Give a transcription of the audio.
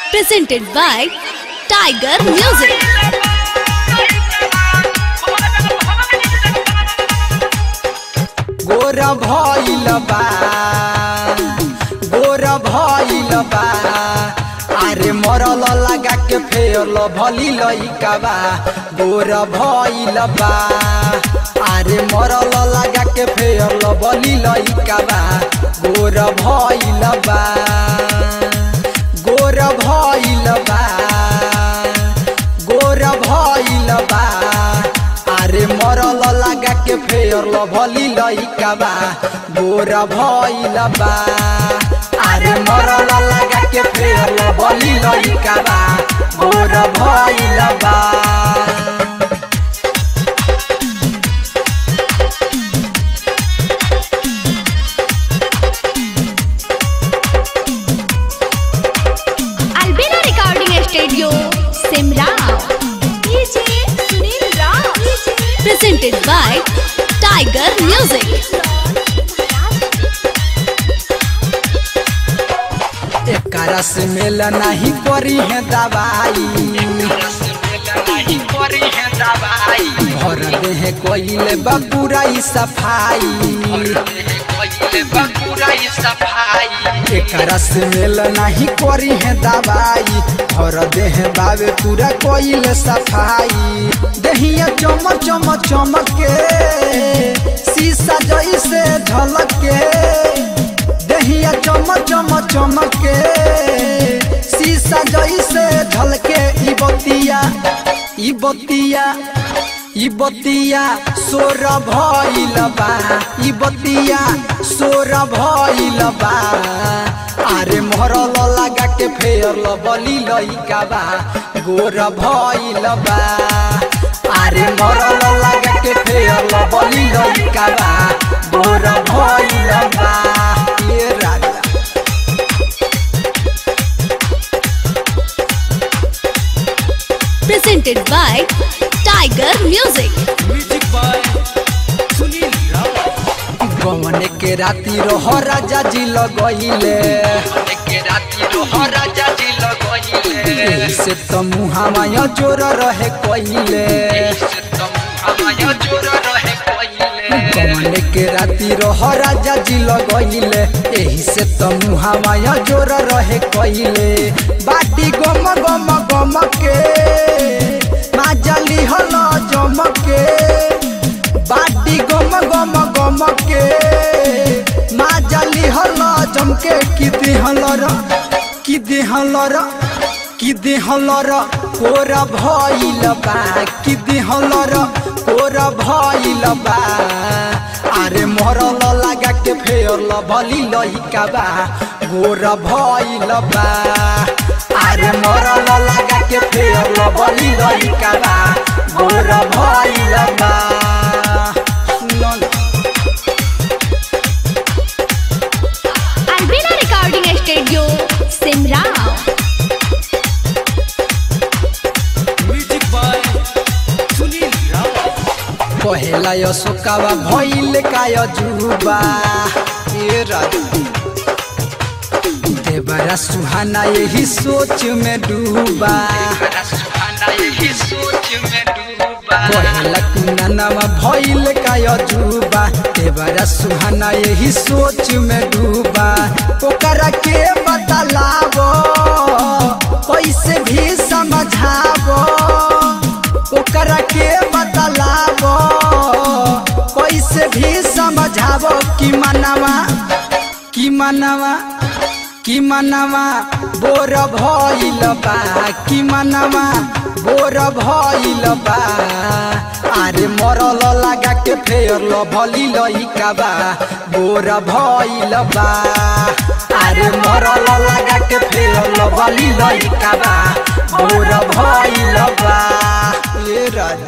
presented by Tiger Music. गोर भइल बा गोर भइल बा अरे मरल लगा के फेरल भली लइका बा गोर भइल बा अरे मरल लगा के फेरल भली लइका बा गोर भइल बा गोर भइल बा गोर भइल बा अरे मरल लगा के फेरल भली लइका बा गोर भइल बा अरे मरल लगा के फेरल भली लइका बा गोर भइल बा Albina Recording Studio, Simrao. DJ Sunil Rao. Presented by Tiger Music. एकरा से मेल नहीं करी है दवाई भर देह कोइले बपुरा सफाई एकरा से मेल नहीं करी है दवाई भर देह बावे पूरा कोइले सफाई दहिया चम चम चमक के शीशा जैसे झलक के दहिया चम चम चमक के शीशा जैसे झलके ई बतिया ई बतिया ई बतिया सोर भइल बा ई बतिया सोर भइल बा अरे मरल लगा के फेरल बली लइका बा गोर भइल बा अरे मरल लगा के फेरल बली लइका बा गोर भइल बा ये राजा Presented by Tiger Music. गमने के राती रह राजा जी लगइले से तो मुहामाया जोर रहे कइले गमने के राती रह राजा जी लगइले एही से तो मुहामाया जोर रहे कइले बाटी गम गम गम के माजली हल जम के बाटी गम गम गम के माजली हल जमके कि दिहलर कि दिहलर कि दिहलर कोर भइल बा कि दिहलर कोर भइल बा अरे मरल लगा के फेरल भली लइका बा गोर भइल बा अरे मरल लगा के फेरल भली लइका बा गोर भइल बा सुनल Albina Recording Studio, Simrao. पहला अशोकावा भइल काय जुबा ए राजा देवरा सुहाना यही सोच में डूबा पहला कुनानावा भइल काय जुबा देवरा सुहाना यही सोच में डूबा ओकरा के बतलावो कैसे भी समझावो ओकरा के बतलावो कैसे भी समझावो कि मनवा कि मनवा कि मनवा बोर भइल बा कि मनवा बोर भइल बा अरे मरल लगा के फेरल भली लइका बा बोर भइल बा अरे मरल लगा के फेरल भली लइका बा बोर भइल बा ए राजा